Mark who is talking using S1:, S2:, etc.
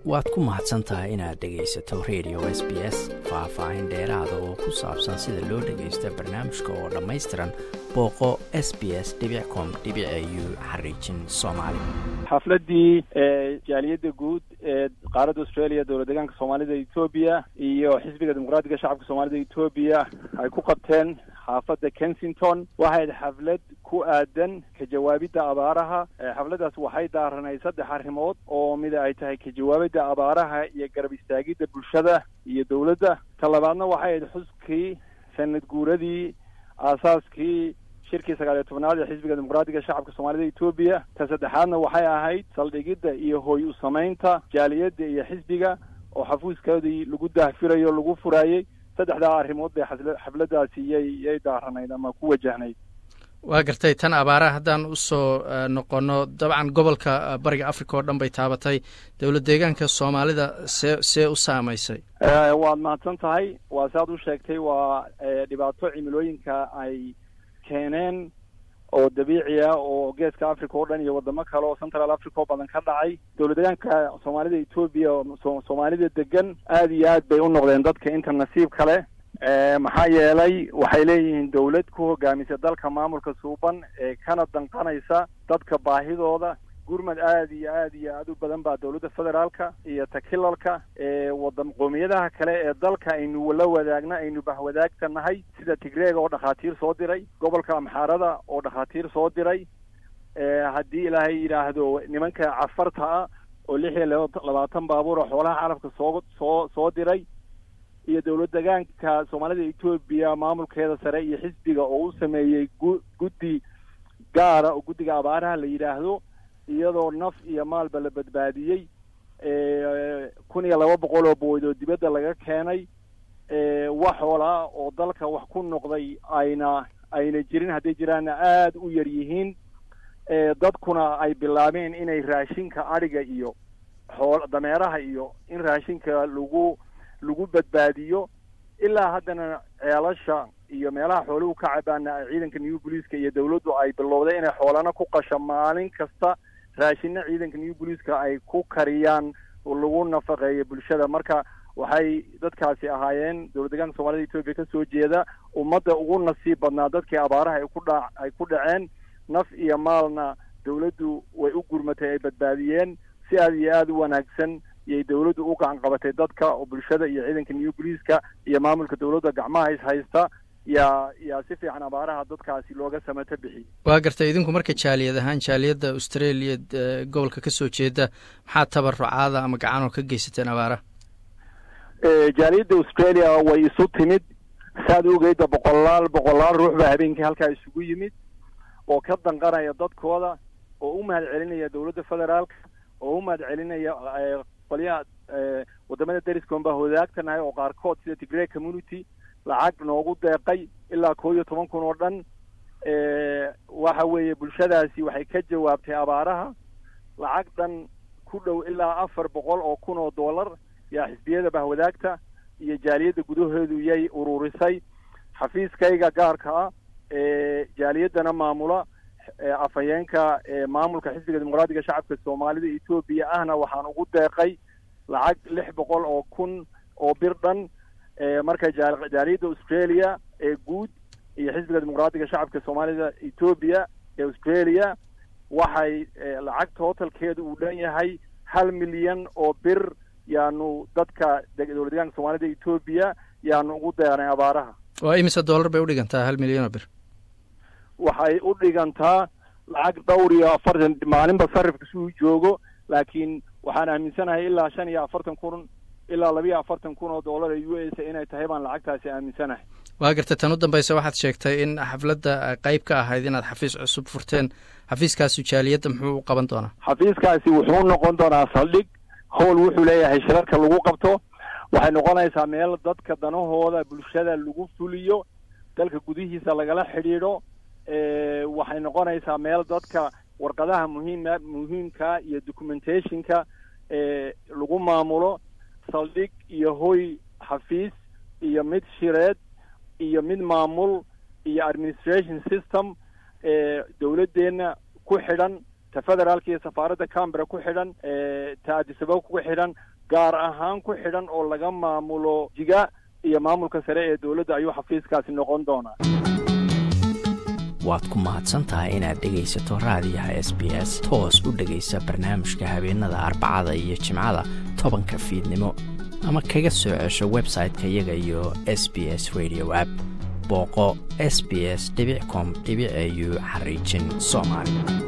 S1: waad ku mahadsan tahay inaad dhegaysato radio s b s faah-faahin dheeraada oo ku saabsan sida loo dhagaysta barnaamijka oo dhammaystiran booqo s b s com u xariijin soomaali
S2: xafladii jaaliyadda guud ee qaaradda australia dowlad deegaanka soomaalida etoobiya iyo xisbiga dimuqraatiga shacabka soomaalida etoobiya ay ku qabteen xaafadda kensington waxayd xaflad ku aadan ka jawaabidda abaaraha xafladdaas waxay daaranay saddex arrimood oo mida ay tahay ka jawaabidda abaaraha iyo garab istaagidda bulshada iyo dowladda ta labaadna waxay ahayd xuskii sanad guuradii aasaaskii shirkii sagaal iyo tobnaad ee xisbiga dimuqraatiga shacabka soomaalida etoobiya ta saddexaadna waxay ahayd saldhigidda iyo hooy u samaynta jaaliyadda iyo xisbiga oo xafuuskoodii lagu daahfirayo lagu furaayey saddexdaa arrimood bay xafladdaasi yay yay daaranayd ama ku wajahnayd
S1: waa gartay tan abaaraha haddaan usoo noqono dabcan gobolka bariga africa oo dhan bay taabatay dowlad deegaanka soomaalida see see u saamaysay
S2: waad mahadsan tahay waa si aad u sheegtay waa dhibaato cimilooyinka ay keeneen oo dabiici ah oo geeska africa oo dhan iyo wadamo kale oo central africa oo badan ka dhacay dowlad deegaanka soomaalida etoobiya soomaalida degan aada iyo aad bay u noqdeen dadka inta nasiib kale maxaa yeelay waxay leeyihiin dowlad ku hogaamisa dalka maamulka suuban ee kana danqanaysa dadka baahidooda gurmad aada iyo aada iyo aada u badan baa dowladda federaalka iyo takilalka ee wadan qoomiyadaha kale ee dalka aynu la wadaagna aynu bahwadaagta nahay sida tigreega oo dhakhaatiir soo diray gobolka amxaarada oo dhakhaatiir soo diray haddii ilaahay yidhaahdo nimanka cafarta ah oo lix iyo labaatan baabuur oo xoolaha caalamka soo soo soo diray iyo dowlad deegaanka soomaalida etoobiya maamulkeeda sare iyo xisbiga oo u sameeyey gu guddi gaara oo guddiga abaaraha la yidhaahdo iyadoo naf iyo maalba la badbaadiyey kun iyo laba boqol oo boyd oo dibadda laga keenay wax xoolaa oo dalka wax ku noqday ayna ayna jirin hadday jiraanna aada u yar yihiin dadkuna ay bilaabeen inay raashinka adhiga iyo xool dameeraha iyo in raashinka lagu lagu badbaadiyo ilaa haddana ceelasha iyo meelaha xooluhu ka cabaana ciidanka new booliiska iyo dawladdu ay bilowday inay xoolana ku qasho maalin kasta raashina ciidanka new booliiska ay ku kariyaan lagu nafaqeeyo bulshada marka waxay dadkaasi ahaayeen dowlad deegaanka soomaalida etoobiya kasoo jeeda ummadda ugu nasiib badnaa dadkii abaaraha ay ku dha ay ku dhaceen naf iyo maalna dawladdu way u gurmatay ay badbaadiyeen si aada iyo aada u wanaagsan iyay dawladdu u gacan qabatay dadka oo bulshada iyo ciidanka new booliiska iyo maamulka dawladda gacmaha is haysta yaa yaa si fiican abaaraha dadkaasi looga samato bixiyey
S1: waa gartay idinku marka jaaliyad ahaan jaaliyadda australia gobolka kasoo jeeda maxaa tabarucaada ama gacanoo ka geysateen abaaraha
S2: jaaliyadda australia way isu timid saad ogeyda boqolaal boqolaal ruux baa habeenkii halkaa isugu yimid oo ka danqanaya dadkooda oo u mahad celinaya dowladda federaalka oo u mahad celinaya qolyaha wadamada dariskoon baa wadaagtanahay oo qaarkood sida tigray community lacag noogu deeqay ilaa koo iyo toban kun oo dhan waxa weeye bulshadaasi waxay ka jawaabtay abaaraha lacag dhan ku dhow ilaa afar boqol oo kun oo dollar yaa xisbiyada bahwadaagta iyo jaaliyadda gudaheedu yay ururisay xafiiskayga gaarka ah ee jaaliyaddana maamula afhayeenka maamulka xisbiga dimuqraatiga shacabka soomaalida etoobiya ahna waxaan ugu deeqay lacag lix boqol oo kun oo bir dhan marka jaaliyadda australia ee guud iyo xisbiga dimuqraatiga shacabka soomaalida etoobiya ee australia waxay lacag tootalkeedu uu dhan yahay hal milyan oo bir yaanu dadka dowlad deegaanka soomaalida etoobiya yaanu ugu deeqnay abaaraha
S1: waa imise dollar bay udhigantaa hal milyan oo bir
S2: waxay u dhigantaa lacag dhowr iyo afartan maalinba sarifka si uu joogo laakiin waxaan aaminsanahay ilaa shan iyo afartan kun ilaa labiyo afartan kun oo dollar ee u s inay tahay baan lacagtaasi aaminsanahay
S1: waa gartay tan u dambaysa waxaad sheegtay in xafladda qeyb ka ahayd inaad xafiis cusub furteen xafiiskaasu jaaliyadda muxuu u qaban doonaa
S2: xafiiskaasi wuxuu noqon doonaa saldhig howl wuxuu leeyahay shirarka lagu qabto waxay noqonaysaa meel dadka danahooda bulshada lagu fuliyo dalka gudihiisa lagala xidhiidho waxay noqonaysaa meel dadka warqadaha muhiima muhiimka iyo documentationka lagu maamulo saldhig iyo hoy xafiis iyo mid shireed iyo mid maamul iyo administration system dowladdeenna ku xidhan ta federaalka iyo safaaradda cambera ku xidhan ta adisababa ku xidhan gaar ahaan ku xidhan oo laga maamulo jiga iyo maamulka sare ee dowladda ayuu xafiiskaasi noqon doonaa
S1: waad ku mahadsan tahay inaad dhegaysato raadiyaha s b s toos u dhegaysa barnaamijka habeenada arbacada iyo jimcada tobanka fiidnimo ama kaga soo cesho website-ka iyaga iyo s b s radio app booqo s b s com au xariijin soomaali